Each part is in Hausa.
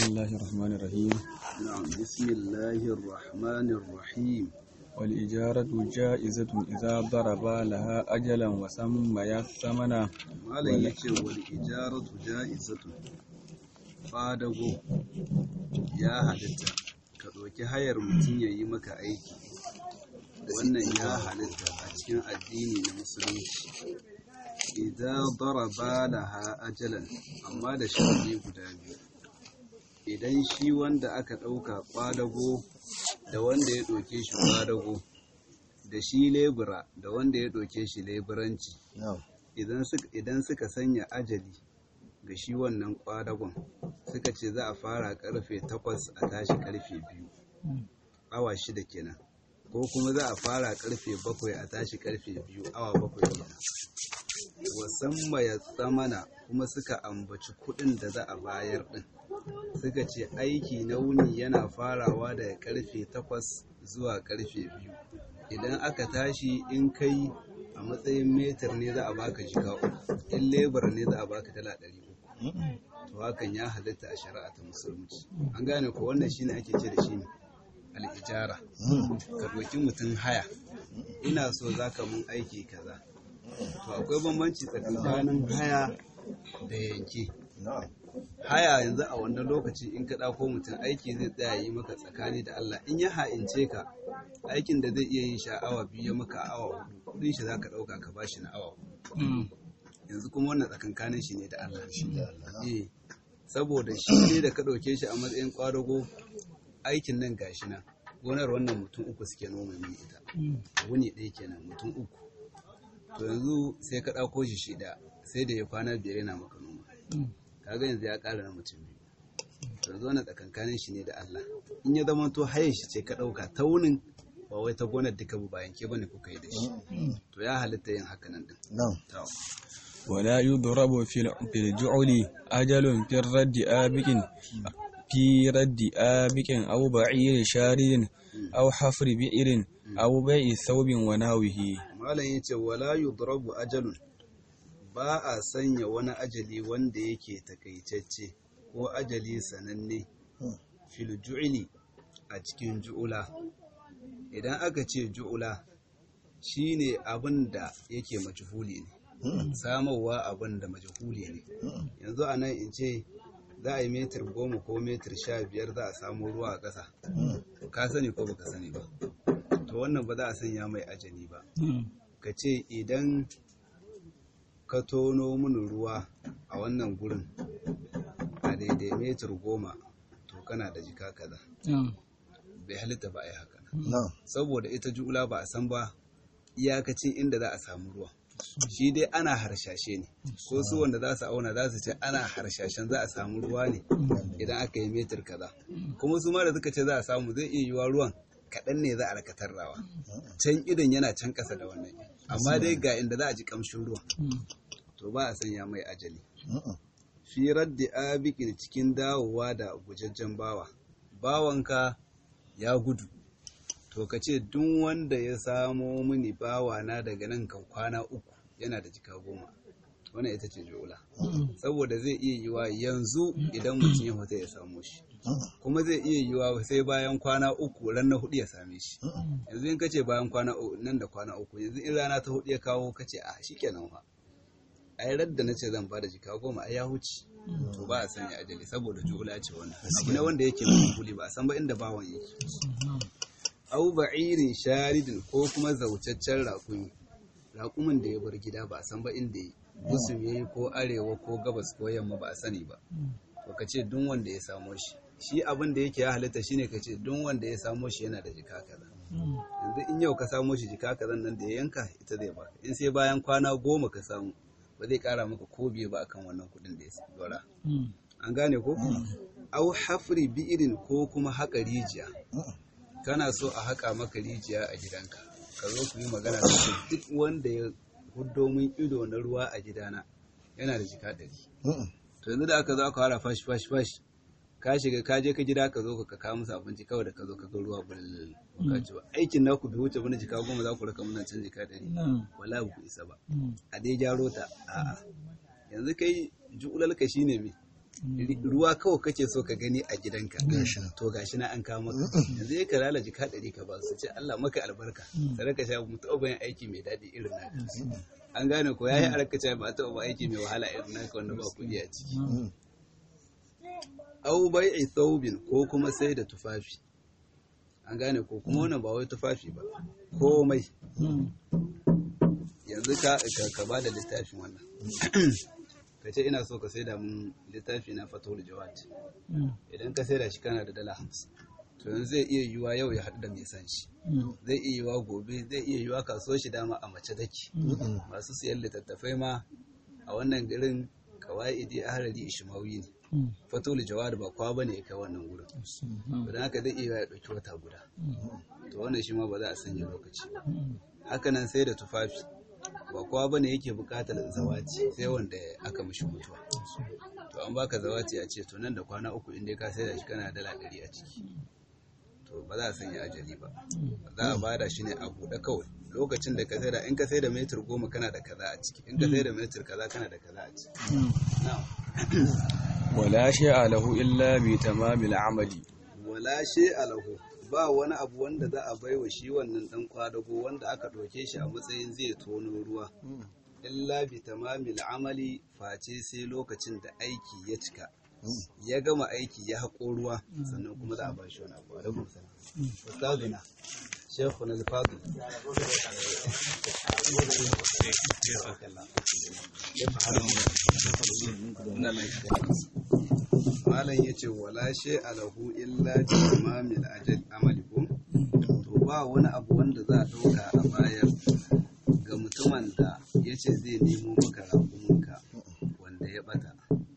بسم الله الرحمن الرحيم نعم بسم الله الرحمن الرحيم والإجارة جائزة إذا ضرب لها أجلا وسمى الثمن malam yace wal ijaratu ja'izatu fadago ya halitta ka ɗauki hayar mutum ya yi maka aiki wannan ya halitta a cikin addini na musulunci idan daraba laha ajalan amma da sharadi guda biyu idan shi wanda aka ɗauka ƙwadago da wanda ya ɗauke shi ƙwadago da shi lebura da wanda ya ɗauke shi leburanci idan suka sanya ajali ga shi wannan ƙwadagon suka ce za a fara ƙarfe takwas a tashi ƙarfe biyu awa shida kenan ko kuma za a fara ƙarfe bakwai a tashi ƙarfe biyu awa bakwai kenan wasan ya tsamana kuma suka ambaci kuɗin da za a bayar ɗin suka ce aiki na wuni yana farawa daga karfe takwas zuwa karfe biyu idan aka tashi in kai a matsayin metar ne za a baka jika uku in lebar ne za a baka dala ɗari uku to hakan ya halitta a shari'a ta musulunci an gane ko wannan shine ake ce da shi ne al'ijara ka ɗauki mutum haya ina so za ka mun aiki kaza to akwai bambanci tsakanin haya da yanke haya yanzu a wannan lokaci in ka ɗauko mutum aiki zai tsaya yi maka tsakani da Allah in ya ha'ince ka aikin da zai iya yin sha'awa biyu ya maka awa hudu kudin shi za ka ɗauka ka bashi na awa hudu yanzu kuma wannan tsakankanin shi ne da Allah eh saboda shi ne da ka ɗauke shi a matsayin ƙwadago aikin nan gashi nan gonar wannan mutum uku suke noma min ita wuni ɗaya kenan mutum uku to yanzu sai ka ɗauko shi shida sai da ya kwana biyar yana maka noma kaga yanzu ya ƙara na mutum biyu yanzu wannan tsakankanin shi ne da Allah in ya zama to haye shi ce ka ɗauka ta wunin ba wai ta gonar duka ba bayan ke bane kuka yi da shi to ya halitta yin haka nan din ولا يضرب في في الجعل أجل في الرد آبك في رد آبك أو بعير شارد أو حفر بئر أو بيع ثوب وناوه malam yace wala yudrabu ajalun ba a sanya wani ajali wanda yake takaitacce ko ajali sananne fil ju'ili a cikin ju'ula idan aka ce ju'ula shine abin da yake majhuli ne samarwa abin da majhuli ne yanzu a nan in ce za a yi metir goma ko metir sha biyar za a samu ruwa a ƙasa ka sani ko baka sani ba to wannan ba za a sanya mai ajali ba ka ce idan ka tono mini ruwa a wannan gurin a daidai metir goma to kana da jika kaza bai halitta ba a yi haka saboda ita jula ba a san ba iyakacin inda za a samu ruwa shi dai ana harshashe ne ko su wanda za su auna za su ce ana harshashen za a samu ruwa ne idan aka yi metir kaza kuma su ma da suka ce za a samu zai iya yiwa ruwan kaɗan ne za a rakatar rawa can idan yana can ƙasa da wannan amma dai ga inda za a ji ƙamshin ruwa to ba a sanya mai ajali fi raddi abikin cikin dawowa da gujajjen bawa bawanka ya gudu to ka ce duk wanda ya samo mini bawa na daga nan kan kwana uku yana da jika goma wannan ita ce jola saboda zai iya yiwa yanzu idan mutum ya fita ya samo shi kuma zai iya yiwa sai bayan kwana uku ran na hudu ya same shi yanzu in kace bayan kwana uku nan da kwana uku yanzu in rana ta hudu ya kawo kace a shikenan fa ai radda nace zan bada jika goma ai ya huce to ba a sanya ajali saboda jula ce wannan abu ne wanda yake mai ba a san ba inda bawan yake au ba'irin sharidin ko kuma zaucaccen raƙumi raƙumin da ya bar gida ba a san ba inda yi gusum yayi ko arewa ko gabas ko yamma ba a sani ba to ka ce duk wanda ya samo shi shi abin da yake ya halitta shine ka ce duk wanda ya samo shi yana da jika kaza yanzu in yau ka samo shi jika kaza nan da ya yanka ita zai baka in sai bayan kwana goma ka samu ba zai kara maka ko biye ba akan wannan kuɗin da ya dora an gane ko au hafri bi'irin ko kuma haƙa rijiya kana so a haƙa maka rijiya a gidanka ka zo ku yi magana da duk wanda ya huddo min ido na ruwa a gidana yana da jika ɗari to yanzu da aka zo aka fara fashi fashi fashi ka shiga ka je ka gida ka zo ka kawo musu abinci kawai da ka zo ka ga ruwa bulul ka ci ba aikin naku bai wuce bane jika goma za ku raka muna can jika ɗari wala ku isa ba a dai gyaro ta a'a yanzu kai ju'ulalka shine me ruwa kawai kake so ka gani a gidanka Gashi nan. to gashi na an kawo maka yanzu ya karala jika ɗari ka ba su ce Allah maka albarka sai ka sha mutu yin aiki mai daɗi irin naka an gane ko yayi alaka ce ba ta ba aiki mai wahala irin naka wanda ba kuɗi a ciki au bai'i thawbin ko kuma sai da tufafi an gane ko kuma wannan ba wai tufafi ba komai yanzu ka ka, ka ba da littafin wannan ka ce ina so ka sai da mun littafi na fatawul jawad idan ka sai da shi kana da dala hamsin to yanzu zai iya yiwuwa yau ya haɗu da mai san shi zai iya yiwuwa gobe zai iya yiwuwa kasuwar shi dama a mace take masu siyan littattafai ma a wannan garin kawaidi ahlali ishmawi ne fatul jawad ba kwa bane ya kai wannan gurin don haka zai iya ya ɗauki wata guda to wannan shi ma ba za a sanya lokaci ba haka nan sai da tufafi ba kowa bane yake buƙatar zawaci sai wanda aka mishi mutuwa to an baka zawaci a ce to nan da kwana uku inda ka sai da shi kana dala ɗari a ciki to ba za a sanya ajali ba za a bada shi ne a buɗe kawai lokacin da ka sai da in ka sai da metir goma kana da kaza a ciki in ka sai da metir kaza kana da kaza a ciki na'am ولا شيء له إلا بتمام العمل wala she alahu ba wani abu wanda za a baiwa shi wannan dan kwadago wanda aka ɗauke shi a matsayin zai tono ruwa illa bi tamamil amali face sai lokacin da aiki ya cika ya gama aiki ya haƙo ruwa sannan kuma za a ba shi wani abu alaikum salam ustazuna shekhu na fadil malam ya ce wala she alahu illa bi tamamil ajal amali ko to ba wani abu wanda za a ɗauka a bayar ga mutumin da ya ce zai nemo maka raƙuminka wanda ya ɓata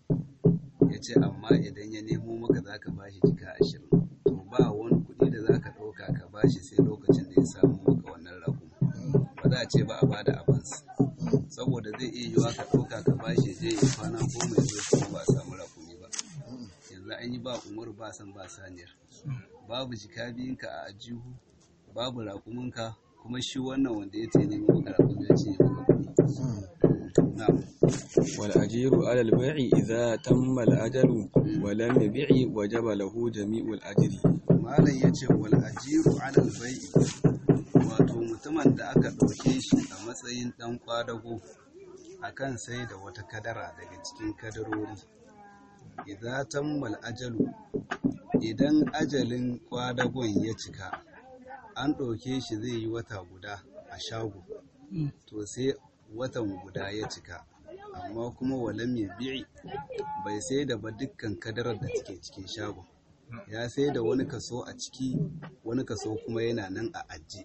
ya ce amma idan ya nemo maka za ka bashi jika ashirin to ba wani kuɗi da za ka ɗauka ka bashi sai lokacin da ya samu maka wannan raƙumi ba za a ce ba a bada avance saboda zai iya yiwa ka ɗauka ka bashi je ya kwana goma ya zo kuma ba a samu raƙumi ba yanzu an yi ba umar ba san ba saniyar babu jika biyunka a ajihu babu raƙuminka kuma shi wannan wanda ya ce nemo maka raƙumi ya ce maka kuɗi na'am والأجير على البيع إذا تم الأجل ولم يبيع وجب له جميع الأجر malam ya ce wal ajiru alal bai'i wato mutumin da aka ɗauke shi a matsayin ɗan kwadago akan sai da wata kadara daga cikin kadarori idan tammal ajalu idan ajalin kwadagon ya cika an ɗauke shi zai yi wata guda a shago to sai watan guda ya cika amma kuma walam ya bi'i bai sai da ba dukkan kadarar da take cikin shagon ya sai da wani kaso a ciki wani kaso kuma yana nan a aji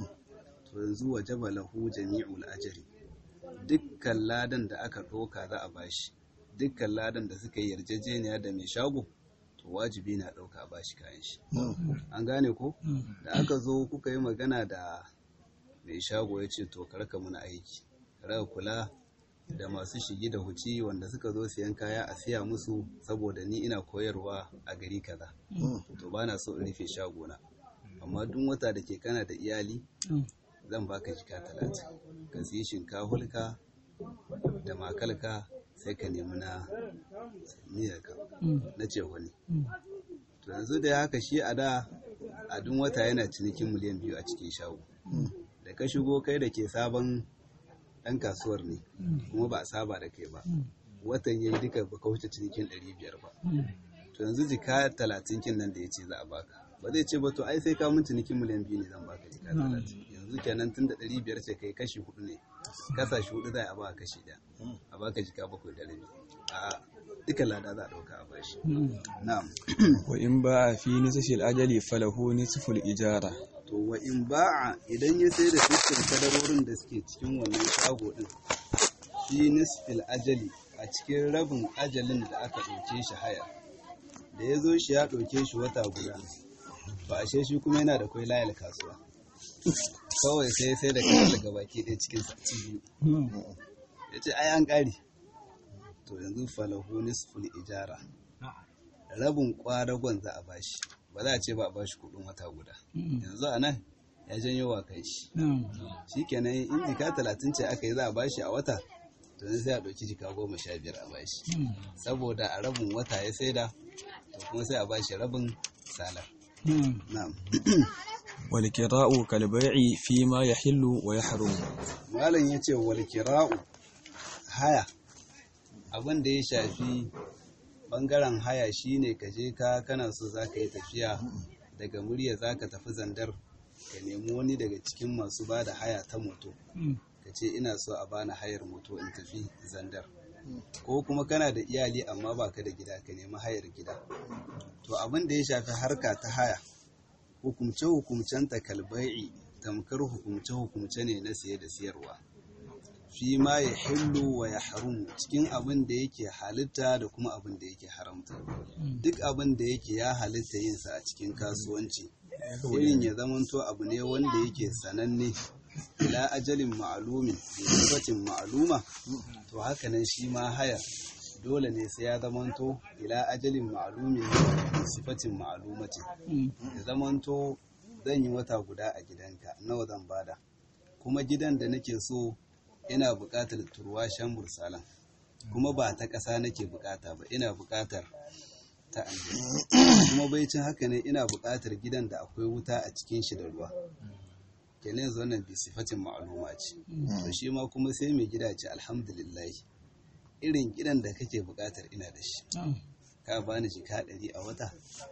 to yanzu wajaba lahu jami'ul ajri dukkan ladan da aka ɗauka za a bashi dukkan ladan da suka yi yarjejeniya da mai shago to wajibi na ɗauka a bashi kayan shi an gane ko da aka zo kuka yi magana da mai shago ya ce to karka muna aiki raka kula da masu shigi da huci wanda suka zo siyan kaya a siya musu saboda ni ina koyarwa a gari kaza to ba na so in rufe shagona amma duk wata da ke kana da iyali zan baka jika talatin ka siyi shinkahulka da makalka sai ka nemi na miyarka na ce wani to yanzu da haka shi a da a duk wata yana cinikin miliyan biyu a cikin shago da ka shigo kai da ke sabon ɗan kasuwar ne kuma ba a saba da kai ba watan yayi duka ba ka wuce cinikin ɗari biyar ba to yanzu jika talatin kin nan da ya ce za a baka ba zai ce ba to ai sai ka mun cinikin miliyan biyu ne zan baka jika talatin yanzu kenan tun da ɗari biyar ce kai kashi hudu ne kasashe hudu za a baka kashi ɗaya a baka jika bakwai da rabi a duka lada za a ɗauka a bashi na'am وإن باع في نصف الأجل فله نصف الإجارة to wa in ba'a idan ya sai da dukkan kadarorin da suke cikin wannan shago din fi nisfil ajali a cikin rabin ajalin da aka ɗauke shi haya da ya zo shi ya ɗauke shi wata guda ba ashe shi kuma yana da kwai layar kasuwa kawai sai sai da kayan daga baki ɗaya cikin sati biyu ya ce ai an ƙari to yanzu falahu nisful ijara rabin kwadagon za a bashi ba za a ce ba a bashi kuɗin wata guda yanzu a nan ya janyo wa kai shi shi kenan in jika talatin ce aka yi za a bashi a wata to yanzu sai a ɗauki jika goma sha biyar a bashi saboda a rabin wata ya saida to kuma sai a bashi rabin salar na'am والكراء كالبيع فيما يحل ويحرم malam ya ce wal kira'u haya abin da ya shafi bangaren haya shine ka je ka kana so za ka yi tafiya daga murya za ka tafi zandar ka nemi wani daga cikin masu ba da haya ta moto ka ce ina so a bani hayar moto in tafi zandar ko kuma kana da iyali amma ba ka da gida ka nemi hayar gida to abin da ya shafi harka ta haya hukumce-hukumcen takalbai'i tamkar hukumce-hukumce ne na siye da siyarwa fi ma ya hillu wa ya harumu cikin abin da yake halitta da kuma abin da yake haramta duk abin da yake ya halitta yinsa a cikin kasuwanci irin ya zamanto abu ne wanda yake sananne ila ajalin ma'alumin da sifatin ma'aluma to haka nan shi ma haya dole ne sai ya zamanto ila ajalin ma'alumin da sifatin ma'alumatin ya zamanto zan yi wata guda a gidanka nawa zan bada kuma gidan da nake so ina buƙatar turwashen bursalan kuma ba ta ƙasa nake buƙata ba ina buƙatar ta aljihu kuma baicin haka ne ina buƙatar gidan da akwai wuta a cikin shi da ruwa kenan yanzu wannan bi sifatin ma'aluma ce to shi ma kuma sai mai gida ce alhamdulillah irin gidan da kake buƙatar ina da shi ka bani jika ɗari a wata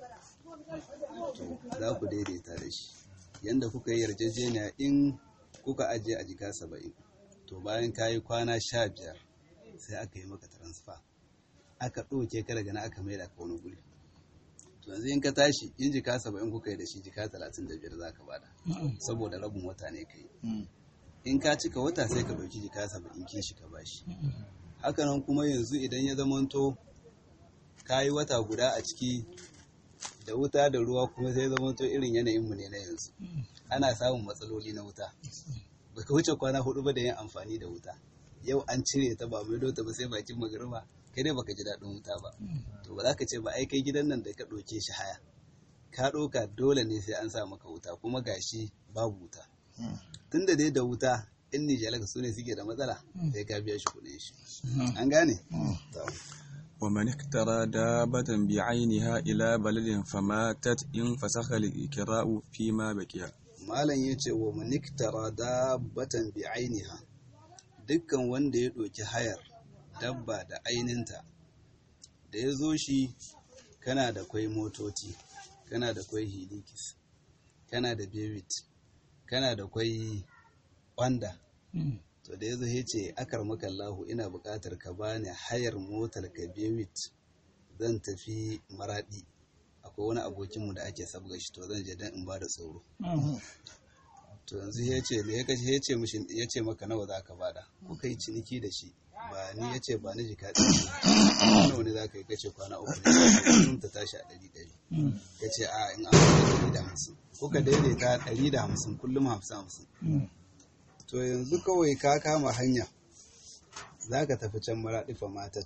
to za ku daidaita da shi yanda kuka yi yarjejeniya in kuka ajiye a jika saba'in to bayan ka yi kwana sha biyar sai aka yi maka transfer aka ɗauke ka daga na aka maida ka wani guri to yanzu in ka tashi in jika saba'in kuka yi da shi jika talatin da biyar za ka bada saboda rabin wata ne ka yi in ka cika wata sai ka ɗauki jika saba'in kishi ka bashi hakanan kuma yanzu idan ya zamanto ka yi wata guda a ciki da wuta da ruwa kuma sai zamanto irin yanayinmu ne na yanzu ana samun matsaloli na wuta baka wuce kwana hudu ba da yin amfani da wuta yau an cire ta ba mai dota ba sai bakin magariba kai dai baka ji daɗin wuta ba to ba za ka ce ba ai kai gidan nan da ka ɗauke shi haya ka ɗauka dole ne sai an sa maka wuta kuma gashi babu wuta tunda dai da wuta in nijalaka su ne suke da matsala sai ka biya shi kuɗin shi an gane ومن اخترى دابة بعينها إلى بلد فماتت إن فسخ الإكراء فيما بقي malam ya ce wa maniktara dabbatan bi ainiha dukkan wanda ya ɗauki hayar dabba da aininta da ya zo shi kana da kwai motoci kana da kwai hilikis kana da bewit kana da kwai wanda to da ya zo ya ce akar makallahu ina buƙatar ka bani hayar motar ka bewit zan tafi maraɗi akwai wani abokinmu da ake sabga shi to zan je dan in ba da tsoro to yanzu ya ce me ya kace ya ce mishi ya ce maka nawa za ka bada ko kai ciniki da shi ba ni ya ce ba ni jika ɗari nawa ne za ka yi kace kwana uku ne ta tashi a ɗari ɗari ya ce a in an ɗari da hamsin ko ka daidaita ɗari da hamsin kullum hamsin hamsin to yanzu kawai ka kama hanya za ka tafi can maraɗifa matat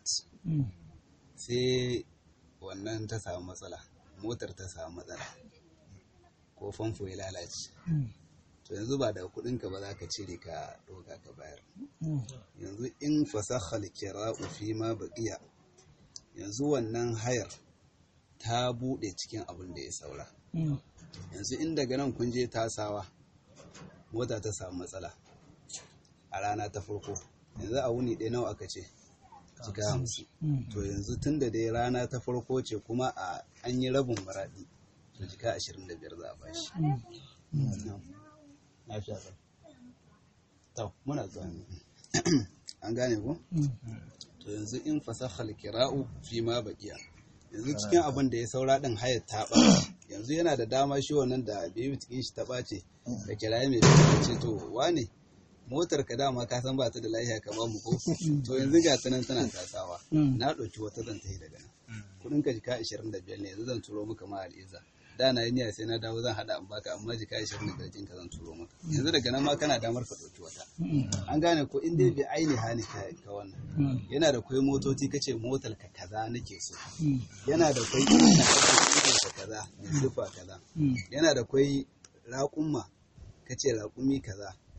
sai wannan ta samu matsala motar ta samu matsala ko famfo ya lalace to yanzu ba daga kudinka ba za ka cire ka ɗoga ka bayar yanzu in fasahal kira'u fi ma baqiya yanzu wannan hayar ta buɗe cikin abin da ya saura yanzu in daga nan kun je tasawa mota ta samu matsala a rana ta farko yanzu a wuni ɗaya nawa aka ce jika hamsin to yanzu tun da dai rana ta farko ce kuma a an yi rabin maraɗi to jika ashirin da biyar za a bashi to muna zuwa an gane ko to yanzu in fasahal kira'u fi ma baqiya yanzu cikin abin da ya saura din hayar ta ɓace yanzu yana da dama shi wannan da bai cikin shi ta ɓace da kiraye mai ce to wane motar ka dama ka san ba ta da lafiya ka ba mu ko to yanzu ga ta nan tana tasawa na ɗauki wata zan tafi daga nan kuɗin ka jika 25 ne yanzu zan turo maka ma al'iza da na yi niyya sai na dawo zan hada an baka amma jika 25 ka zan turo maka yanzu daga nan ma kana damar ka ɗauki wata an gane ko in dai bai aini hani ka wannan yana da kwai motoci kace motar ka kaza nake so yana da kwai ina ka kaza mai sifa kaza yana da kwai raƙumma kace raƙumi kaza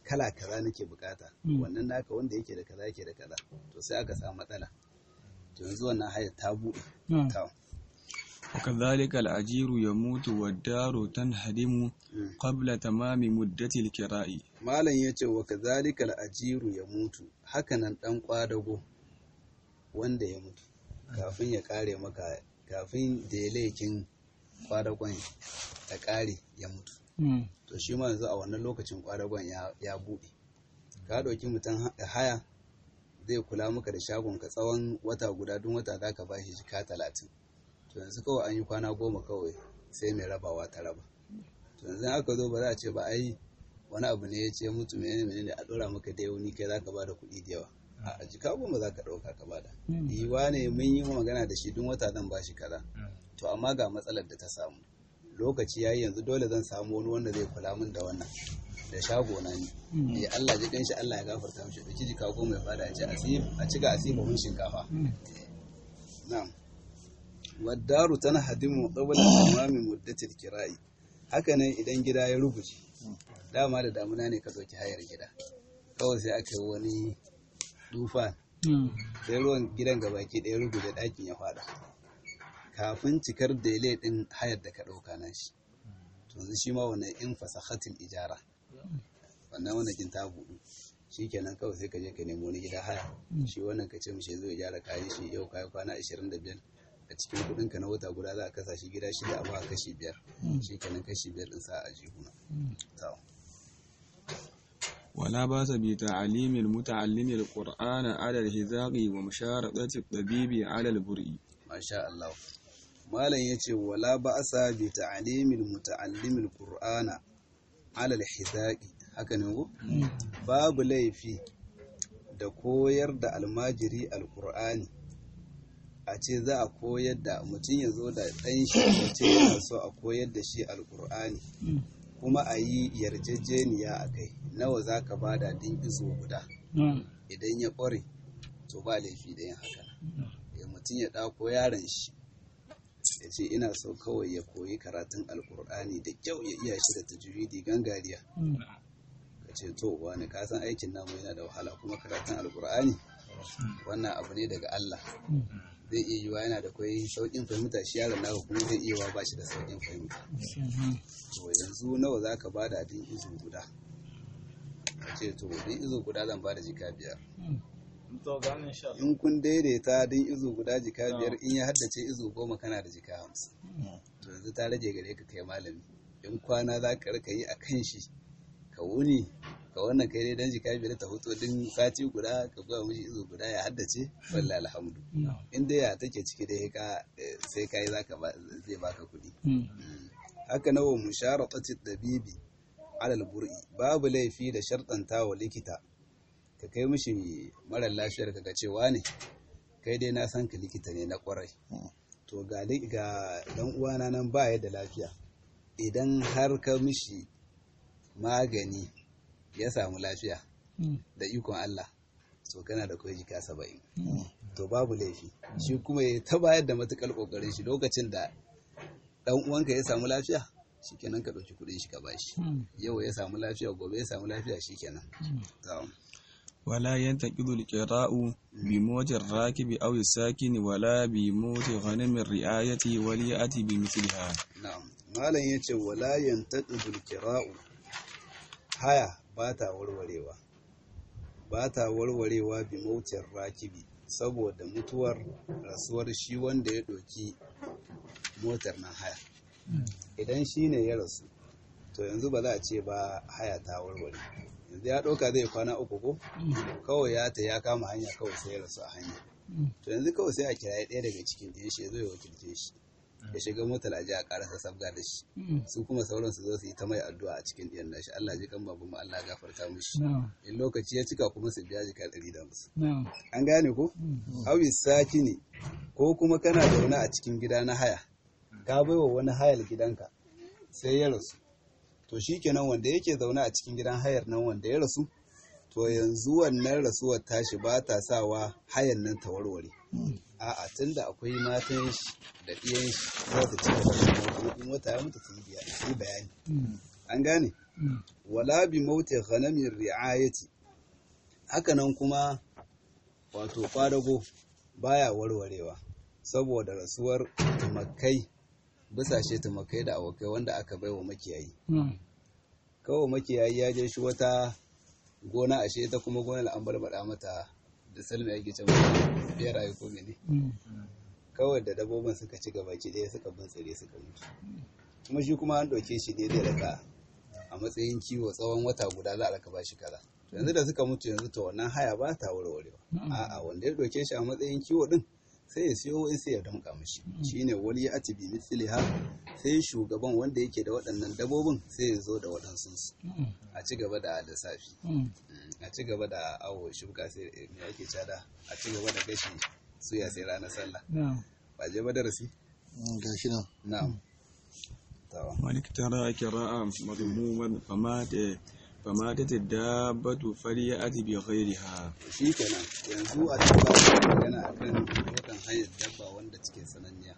kala kaza nake bukata wannan naka wanda yake da kaza yake da kaza to sai aka samu matsala to yanzu wannan hayar ta buɗe ta وكذلك الأجير يموت والدار تنهدم قبل تمام مدة الكراء malam ya ce wa kazalika al'ajiru ya mutu hakanan ɗan ƙwadago wanda ya mutu kafin ya ƙare maka kafin da ya laikin ƙwadagon ya ƙare ya mutu to shi ma yanzu a wannan lokacin ƙwadagon ya buɗe ka ɗauki mutum haya zai kula maka da shagonka tsawon wata guda don wata za ka ba shi jika talatin to yanzu kawai an yi kwana goma kawai sai mai rabawa ta raba to yanzu aka zo ba za a ce ba ai wani abu ne ya ce mutu menene menene a dora maka da yauni kai zaka bada kuɗi da yawa a jika goma zaka ɗauka ka bada yiwa ne mun yi magana da shi duk wata zan bashi kaza to amma ga matsalar da ta samu lokaci yayi yanzu dole zan samu wani wanda zai kula min da wannan da shago na ni ya Allah ji kanshi Allah ya gafarta mishi da jika goma ya bada a ci asib a cika asiba mun shinkafa na'am waddaru tana hadimu qabla tamami muddatil kira'i haka nan idan gida ya rubuce dama da damuna ne ka ɗauki hayar gida kawai sai aka yi wani dufa sai ruwan gidan gabaki ɗaya rubuta ɗakin ya fada kafin cikar dele ɗin hayar da ka ɗauka na shi to yanzu shi ma wannan in fasahatil ijara wannan wannan kin ta buɗu shi kenan kawai sai ka je ka nemo wani gida haya shi wannan ka ce mishi zai gyara kayan shi yau kayan kwana 25 a cikin kudin ka na wata guda za a kasa shi gida shida a ba kashi biyar shi kenan kashi biyar din sa a jihuna ولا بأس بتعليم المتعلم القرآن على الهزاق ومشارطة الطبيب على البرء ما شاء الله malam yace wala ba'asa bi ta'limil muta'allimil qur'ana ala al-hizaqi haka ne ko babu laifi da koyar da almajiri alqur'ani a ce za a koyar da mutum ya zo da ɗan shi ya ce yana so a koyar da shi alkur'ani kuma a yi yarjejeniya a kai nawa za ka bada din izo guda idan ya ƙware to ba laifi da yin haka ya mutum ya ɗako yaron shi ya ce ina so kawai ya koyi karatun alkur'ani da kyau ya iya shi da tajwidi gangariya ka ce to wani kasan aikin namu yana da wahala kuma karatun alkur'ani wannan abu ne daga Allah zai iya yiwa yana da kwai sauƙin fahimta shi yaron naka kuma zai iya wa ba shi da sauƙin fahimta to yanzu nawa za ka bada din izu guda a ce to din izu guda zan bada jika biyar in kun daidaita din izu guda jika biyar in ya haddace izu goma kana da jika hamsin to yanzu ta rage gare ka kai malami in kwana za ka rika yi a kan shi ka wuni ka wannan kai dai dan jika biyar ta hoto din sati guda ka ba mishi izo guda ya haddace wallahi alhamdu in dai ya take ciki dai ka sai kai zaka ba zai baka kuɗi haka nawa musharatati dabibi alal bur'i babu laifi da shartanta wa likita ka kai mishi mara lafiyar ka cewa ne kai dai na san ka likita ne na kwarai to ga ga dan uwana nan ba ya da lafiya idan har ka mishi magani ya samu lafiya da ikon Allah to kana da kwai jika saba'in to babu laifi shi kuma ya ta bayar da matukar kokarin shi lokacin da dan uwanka ya samu lafiya shikenan ka ɗauki kuɗin shi ka bashi yau ya samu lafiya gobe ya samu lafiya shikenan ولا ينتقد القراء بموت الراكب أو الساكن ولا بموت غنم الرعاية وليأتي بمثلها na'am malam yace wala yantaqidul qira'u haya ba ta warwarewa ba ta warwarewa bi mautin rakibi saboda mutuwar rasuwar shi wanda ya ɗauki motar nan haya idan shi ne ya rasu to yanzu ba za a ce ba haya ta warware yanzu ya ɗauka zai kwana uku ko kawai ya ta ya kama hanya kawai sai ya rasu a hanya to yanzu kawai sai a kiraye ɗaya daga cikin ɗaya shi ya zo ya wakilce shi ya shiga motar aji a karasa sabga da shi su kuma sauran su zo su yi ta mai addu'a a cikin ɗiyan nashi Allah ji kan babu mu Allah gafarta mishi in lokaci ya cika kuma su biya jika ɗari da musu an gane ko awi saki ne ko kuma kana zaune a cikin gida na haya ka baiwa wani hayar gidanka sai ya rasu to shikenan wanda yake zaune a cikin gidan hayar nan wanda ya rasu to yanzu wannan rasuwar tashi ba ta sawa hayan nan ta warware a'a tunda akwai matan shi da ɗiyan shi za ta ci gaba da kuma in wata ya mutu su yi bayani an gane wala bi mauti ghanamin ri'ayati hakanan kuma wato kwadago baya warwarewa saboda rasuwar tumakai bisashe tumakai da awakai wanda aka baiwa makiyayi kawai makiyayi ya je shi wata gona ashe ita kuma gonar an barbada mata da salmi ake can biyar ayi ko mene kawai da dabbobin suka ci gaba ki ɗaya suka bintsire suka mutu kuma shi kuma an ɗauke shi ne zai raka a matsayin kiwo tsawon wata guda za a raka ba shi kaza yanzu da suka mutu yanzu to wannan haya ba ta warwarewa a'a wanda ya ɗauke shi a matsayin kiwo din sai ya siyo wai sai ya damƙa mishi shine wali ya ati bi mithliha sai shugaban wanda yake da waɗannan dabbobin sai ya zo da waɗansu su a ci gaba da lissafi a ci gaba da awo shuka sai me ake cada a ci gaba da gashi suya sai ranar sallah ba je ba darasi gashi nan na'am tawa مالك ترى كراء مضموما فمات فماتت الدابة فليأتي بغيرها shi kenan yanzu a cikin ba magana akan motan hanyar dabba wanda cike sananniya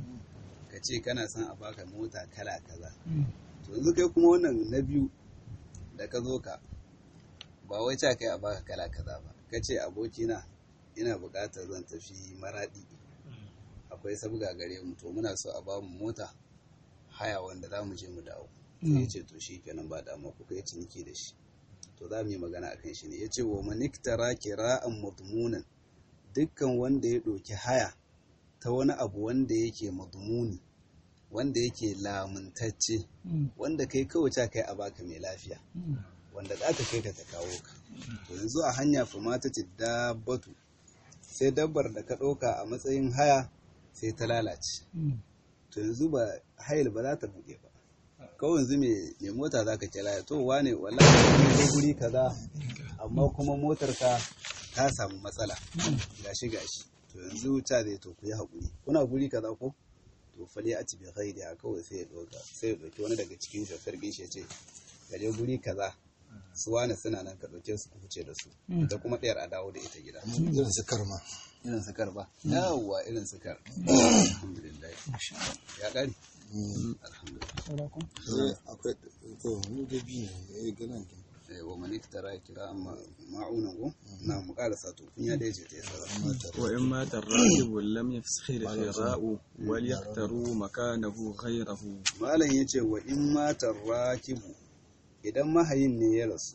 ka ce kana son a baka mota kala kaza to yanzu kai kuma wannan na biyu da ka zo ka ba wai ca kai a baka kala kaza ba ka ce abokina ina buƙatar zan tafi maraɗi akwai sabga gare mu to muna so a ba mu mota haya wanda za mu je mu dawo sai ya ce to shi kenan ba dama kuka yi ciniki da shi to za mu yi magana a kan shi ne ya ce wa maniktara kira'an madmunan dukkan wanda ya ɗauki haya ta wani abu wanda yake madmuni wanda yake lamuntacce wanda kai kawai ta kai a baka mai lafiya wanda za ka kai ka ta kawo ka to yanzu a hanya fa mata ce dabbatu sai dabbar da ka ɗauka a matsayin haya sai ta lalace to yanzu ba hayil ba za ta buɗe ba kawai yanzu mai mota za ka kira to wane wallahi ko guri kaza amma kuma motar ka ta samu matsala gashi gashi to yanzu ta zai to ku yi haƙuri kuna guri kaza ko to fali a cibi ghairi a kawai sai ya ɗauka sai ya ɗauki wani daga cikin shafar gishi ya ce ka je guri kaza su wane suna nan ka ɗauke su ku fice da su da kuma ɗayar a dawo da ita gida irin su karma irin su ba yawwa irin su kar alhamdulillah ya ƙari alhamdulillah Eh, akwai to mu da biyu ne eh ganan kin Eh, wa man iktara kira amma ma'unan ko na mu karasa to kun ya dace ta yasa وإن مات الراكب لم يفسخ الخراء وليختاروا مكانه غيره malam yace wa in matar rakibu idan mahayin ne ya rasu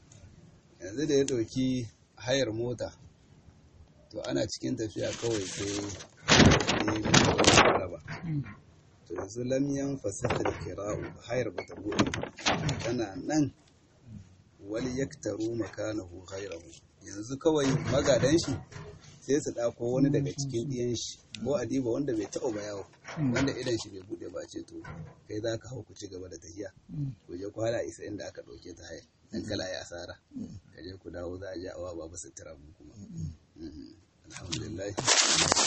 yanzu da ya dauki hayar mota to ana cikin tafiya kawai sai ya raba to yanzu lam yanfasakh al-qira'u hayar bata bude tana nan wal yaktaru makanahu ghayrahu yanzu kawai magadan shi sai su ɗako wani daga cikin ɗiyan shi ko a diba wanda bai taɓa ba yawo wanda idan shi bai buɗe ba ce to kai za ka hau ku ci gaba da tafiya ku je ku hala isa inda aka ɗauke ta haya dan kala ya asara ka je ku dawo za a je awa babu sutura mu kuma Mhm. alhamdulillah